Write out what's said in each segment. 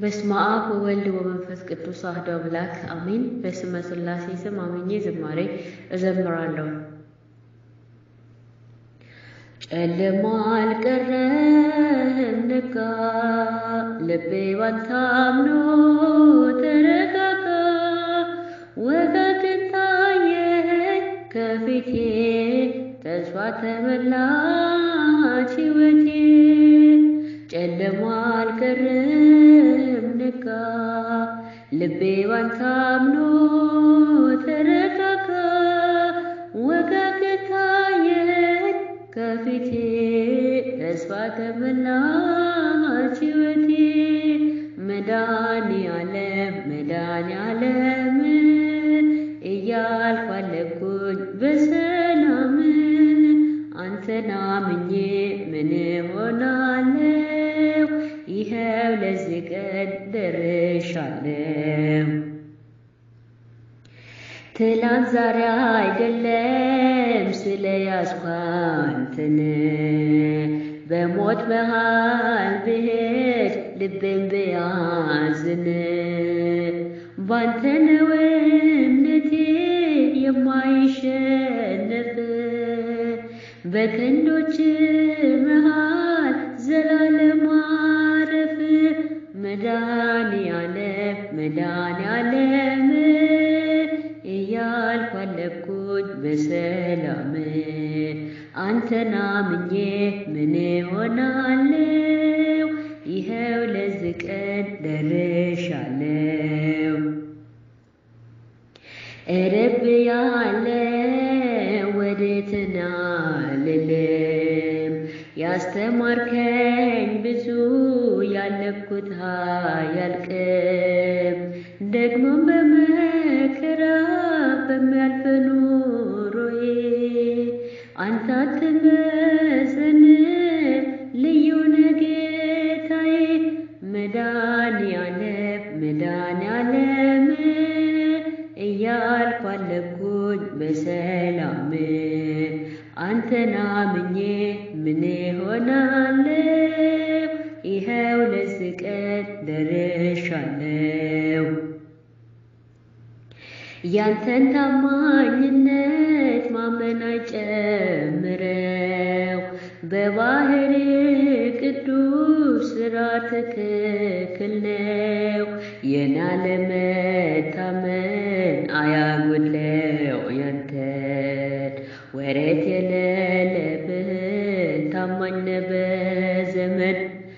በስመ አብ ወወልድ ወመንፈስ ቅዱስ አሐዱ አምላክ አሜን። በስመ ሥላሴ ስም አምኜ ዝማሬ እዘምራለሁ። ጨለማ አልቀረም ነጋ፣ ልቤ ባንተ አምኖ ተረጋጋ። ወጋገን ታየኝ ከፊቴ ተስፋ ተመላች ሕይወቴ። ጨለማ አልቀረም ነጋ፣ ልቤ ባንተ አምኖ ተረጋጋ። ወጋገን ታየኝ ከፊቴ ተስፋ ተመላች ሕይወቴ። መድኃኔዓለም መድኃኔዓለም እያልኩ አለፍኩኝ በሰላም አንተን አምኜ ምን ሆናለሁ? ይኸው ለዚህ ቀን ደርሻለሁ። ትላንት ዛሬ አይደለም ስለ ያዝኩ አንተን በሞት መሃል ብሄድ ልቤን ቢያዝን ባንተ ነው እምነቴ የማይሸነፍ በክንዶች መሃል ዘላለም ማረፍ መድኃኔዓለም መድኃኔዓለም እያልኩ አለፍኩኝ በሰላም አንተን አምኜ ምን ሆናለሁ? ይኸው ለዚህ ቀን ደርሻለሁ። እረብ ያለ ወዴት ናልልም ያስተማርከኝ ብዙ ያለፍኩት አያልቅም። ደግሞ በመከራ በሚያልፍ ኑሮዬ አንተ አትመዘንም ልዩ ነህ ጌታዬ። መድኃኔዓለም መድኃኔዓለም እያልኩ አለፍኩኝ በሰላም አንተን አምኜ ምን ሆናለሁ? ይኸው ለዚህ ቀን ደርሻለሁ። ያንተን ታማኝነት ማመን አይጨምረው በባህር ቅዱስ ስራ ትክክል ነው። የኔ አለመታመን አያጎድለው ያንተን ወረት የሌለብህን ታማኝ ነህ በዘመን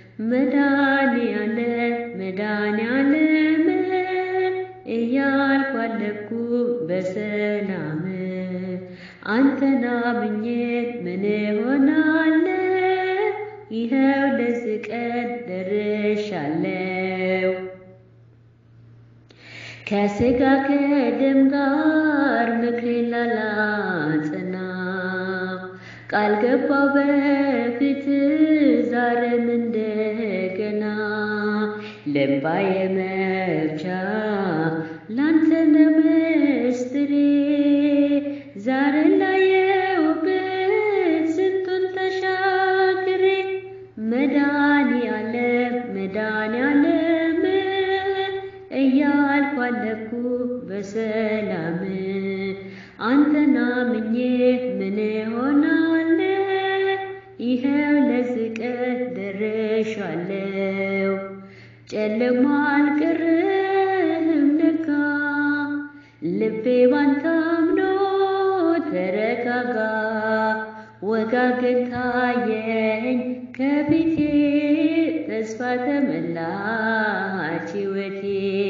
መድኃኔዓለም መድኃኔዓለም እያልኩ አለፍኩ በሰላም አንተን አምኜ ምን ሆናለሁ? ይኸው ለዚህ ቀን ደርሻለሁ። ከሥጋ ከደም ጋር ምክሬን ላላጸና ቃል ገባው በፊት ዛሬም እንደገና ለእምባዬ መፍቻ ላንተ ነው ምስጢሬ ዛሬ ላየሁበት ስንቱን ተሻግሬ መድኃኔዓለም መድኃኔዓለም እያልኩ አለፍኩ በሰላም አንተን አምኜ ምን ሆናለሁ? ይኸው ለዚህ ቀን ደርሻለሁ። ጨለማ አልቀረም ነጋ፣ ልቤ ባንተ አምኖ ተረጋጋ። ወጋገን ታየኝ ከፊቴ ተስፋ ተመላች ሕይወቴ።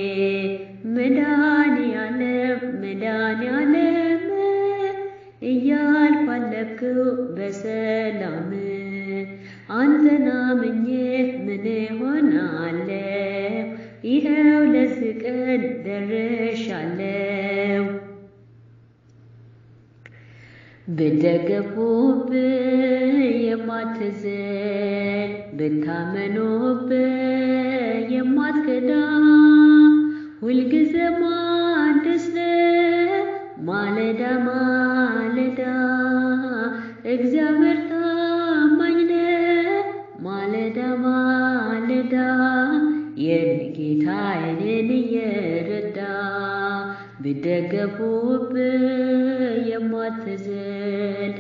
መድኃኔዓለም መድኃኔዓለም እያልኩ አለፍኩ በሰላም አንተን አምኜ ምን ሆናለሁ? ይኸው ለዚህ ቀን ደርሻለሁ። ብትደገፉብኝ የማትዝል ብታመኑብኝ የማትክዳ ሁልጊዜም አዲስ ነህ ማለዳ ማለዳ እግዚአብሔር ታማኝ ነህ ማለዳ ማለዳ የኔ ብደገፉብህ የማትዝል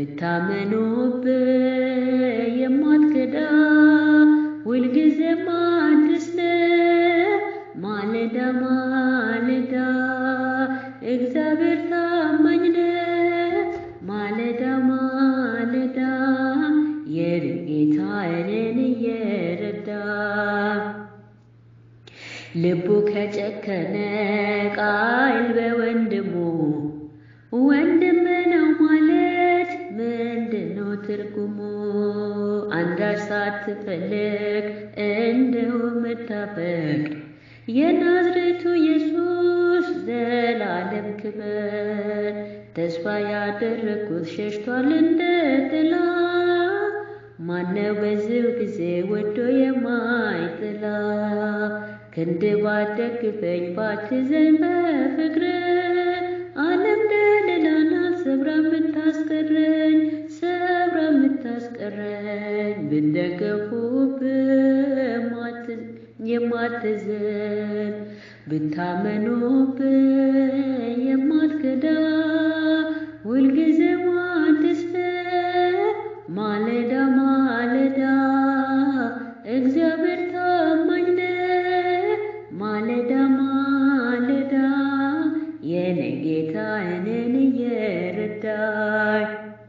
ብታመኑብህ የማትክዳ ሁልጊዜም አዲስ ነህ ማለዳ ማለዳ እግዚአብሔር ታማኝ ነህ ማለዳ ማለዳ የጌታ እኔን እየረዳ ልቡ ከጨከነ ቃል በወንድሙ ወንድም ነው ማለት ምንድነው ትርጉሙ? አንዳች ሳትፈልግ እንደው የምታፈቅር የናዝሬቱ ኢየሱስ ዘላለም ክብር ተስፋ ያደረግኩት ሸሽቷል እንደ ጥላ ማነው በዚሁ ጊዜ ወዶ የማይጥላ ክንድ ባደግፈኝ ባትዘኝ በፍቅር ዓለም ደለላ ናት ሰብራ የምታስቀረኝ ሰብራ የምታስቀረኝ ብደገፉብህ የማትዝል ብታመኑብህ የማትከዳ ሁልጊዜም አዲስ ነህ ማለዳ ማለዳ እግዚአብሔር ታማኝ ነህ ማለዳ ማለዳ የኔ ጌታ እኔን እየረዳኝ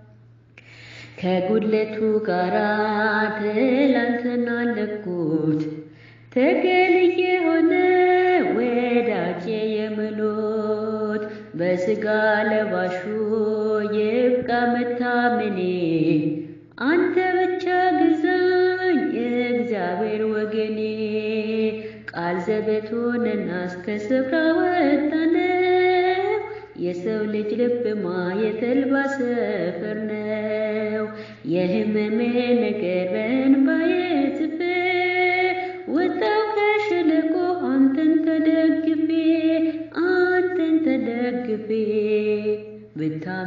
ከጉድለቱ ጋራ ትላንትና አለፍኩት ተገልዬ ሆነ ወዳጄ የምሎት በስጋ ለባሹ ይብቃ መታመኔ አንተ ብቻ ግዛኝ የእግዚአብሔር ወገኔ ቃል ዘበት ሆነና እስከ ስፍራ ወጣነ የሰው ልጅ ልብማ የተልባ ሰፈር ነው። የህመሜ ነገር በእንባዬ ጽፌ ወጣው ከሸለቆ አንተን ተደግፌ አንተን ተደግፌ ብታም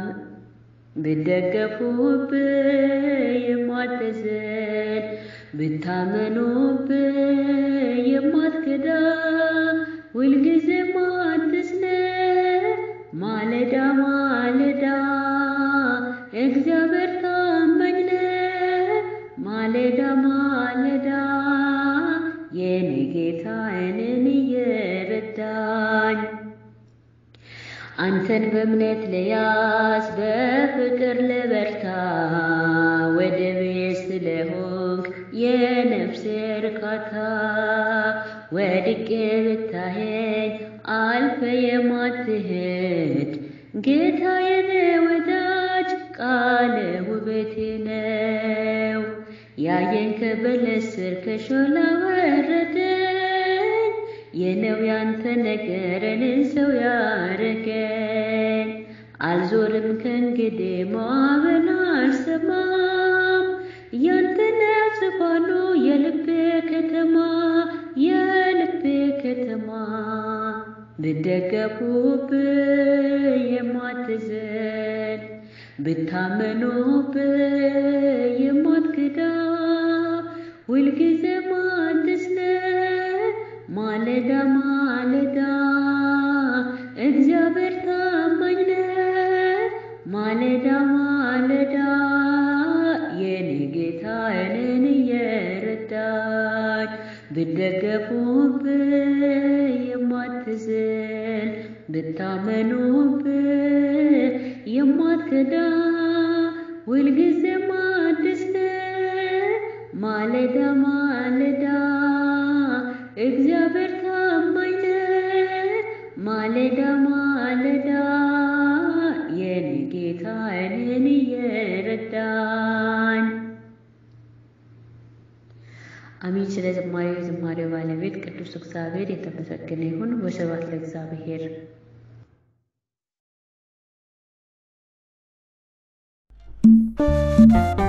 ብደገፉብህ የማትዝል ብታመኑብህ የማትከዳ ሁልጊዜም አዲስ ነህ ማለዳ ማለዳ እግዚአብሔር ታማኝ ነህ ማለዳ ማለዳ የኔ ጌታ እኔን እየረዳኝ አንተን በእምነት ልያዝ በፍቅር ልበርታ ወደቤ ስለሆንክ የነፍሴ እርካታ ወድቄ ብታየኝ አልፈ የማትሄድ ጌታ የኔ ወዳጅ ቃል ውበቴ ነው። ያየን ከበለስ ስር ከሾላ ወረደኝ የነው ያንተ ነገር እኔን ሰው ያረገኝ አልዞርም ከእንግዲህ ማዕበል አልሰማም ያንተነ ጽፋኑ የልቤ ከተማ የልቤ ከተማ ብደገፉብህ የማትዘል ብታመኑብህ የማትክዳ ሁልጊዜም አዲስ ነህ ማለዳ ማለዳ እግዚአብሔር ታማኝ ነህ ማለዳ ማለዳ የኔ ጌታ እኔን እየረዳኝ ብደገፉብህ የማትዝል ብታመኑብህ የማትከዳ ሁልጊዜም አዲስ ነህ ማለዳ ማለዳ እግዚአብሔር ታማኝ ነህ ማለዳ ማለዳ የኔ ጌታ እኔን እየረዳኝ አሚን። ስለ ዝማሬው የዝማሬው ባለቤት ቅዱስ እግዚአብሔር የተመሰገነ ይሁን። ወስብሐት ለእግዚአብሔር። thank you